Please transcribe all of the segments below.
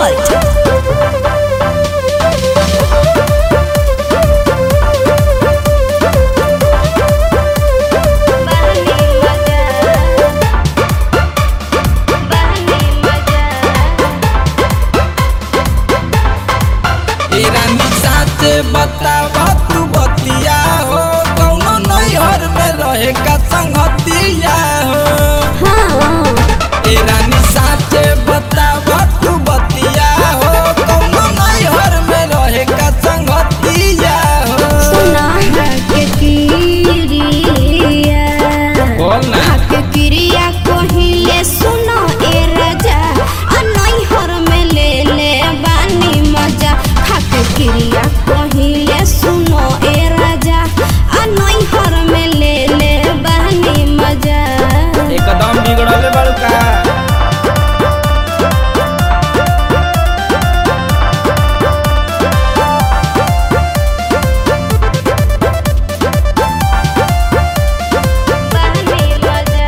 Fault. ईरानी साचे बतावा तू बतिया हो कौनो नैहर में रहे का संगतिया हो ईरानी साचे बतावा तू बतिया हो कौनो नैहर में रहे का संगतिया हो बोल ना क्रिया कहिले सुनो ए राजा अनैहर में ले ले बानी मजा खाके क्रिया कहिले सुनो ए राजा अनैहर में ले ले बानी मजा एकदम बिगड़ले बाड़ू का बानी मजा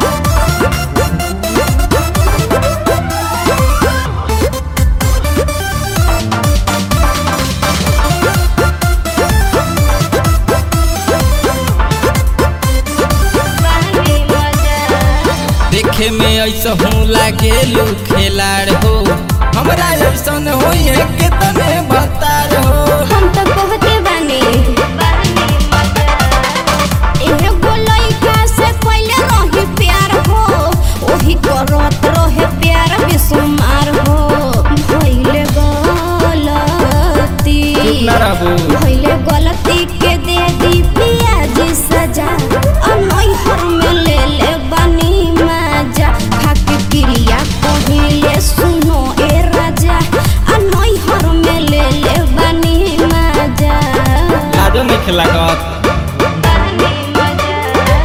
बानी मजा देखे में ऐसा हूँ लागे लू खेलाड़ हो हमरा ऐसन होई है कितने बतार हो हम तो कहते बानी एगो लइका से पहिले रही प्यार हो ओही करत रहे प्यार बेसुमार हो भइले गलती चुप ना रहबू भइले गलती के दे दी पियाज सजा अनैहर में ले ले बानी मजा खाके क्रिया कहिले सुनो ए राजा अनैहर में ले ले बानी मजा लाजो नहीं खेला गत बानी मजा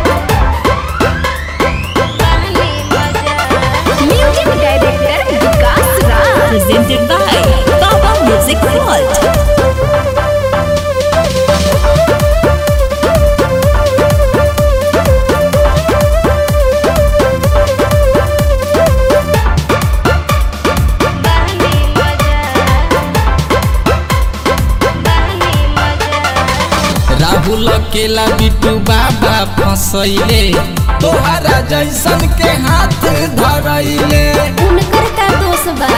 बानी मजा Music director Vikas Raj. Presented by Baba Music Fault. बानी मजा बानी मजा राहुल केला बिट्टू बाबा फसैले तोहरा जैसन के हाथ धरैले उनकर का दोष बा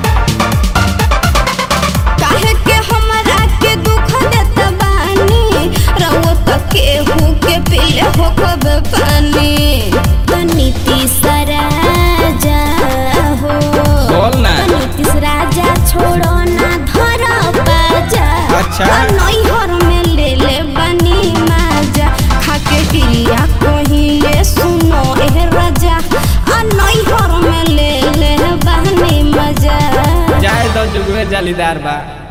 काहे के हमरा के दुख देत बानी रहो त केहू के पीले हो खब पानी तनी तीसरा जा हो बोल ना। तनी तीसरा जा छोड़ो ना धर बाजा अच्छा। नैहर में ले ले बनी माजा खाके क्रिया कहिले सुनो ए राजा आ नैहर में ले ले बनी मजा जाए तो जुगवे जालीदार बा